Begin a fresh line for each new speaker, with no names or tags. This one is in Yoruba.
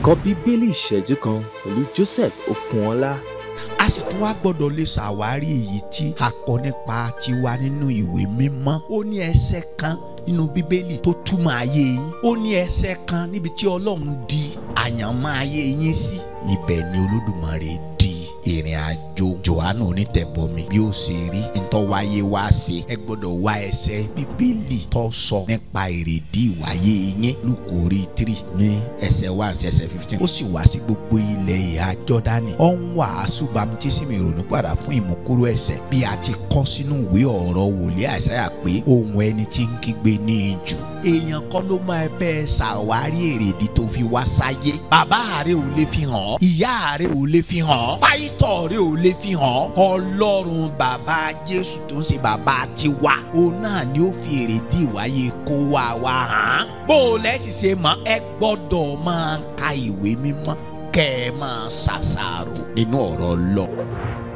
ẹ̀kọ́ bíbélì ìṣẹ́jú kan pẹ̀lú Joseph Okunọlá.
a sì tún wá gbọ́dọ̀ lè ṣàwárí èyí tí a kọ nípa tiwa nínú ìwé mímọ́ ó ní ẹsẹ̀ kan nínú bíbélì tó túmọ̀ ayé yín ó ní ẹsẹ̀ kan níbi tí ọlọ́run di àyànmọ́ ayé yín sí ibẹ̀ ni olódùmarè di ìrìn àjò johannu onítẹ̀bọmi bí ó ṣe rí ntọ́wáyé wá ṣe ẹ gbọ́dọ̀ wá ẹsẹ̀ bíbélì tó sọ nípa èrèdí ìwáyé yín lùkù orí tírì ní ẹsẹ̀ one sí ẹsẹ̀ fifteen ó sì wá sí gbogbo ilẹ̀ ìhà jọ́dánì ó ń wàásù bámtísímì ìrònú padà fún ìmúkúrò ẹ̀ṣẹ̀ bí a ti kọ sínú ìwé ọ̀rọ̀ wòlíì àìsáyà pé ohun ẹni tí ń kígbe ní ijù èèyàn kan ló máa bẹ́ẹ̀ ṣàwárí èrèdí tó fi wá sáyé bàbá rẹ ò lè fi hàn ìyá rẹ ò lè fi hàn pàìtọ́ rẹ ò lè fi hàn ọlọ́run bàbá jésù tó ń ṣe bàbá tiwa òun náà ni ó fi èrèdí ìwáyé kó wá wá hàn bó o lẹ́sìn ṣe mọ́ ẹ gbọ́dọ̀ máa ka ìwé mímọ́ kẹ́ ẹ máa ṣàṣàrò nínú ọ̀rọ̀ Ọlọ́run.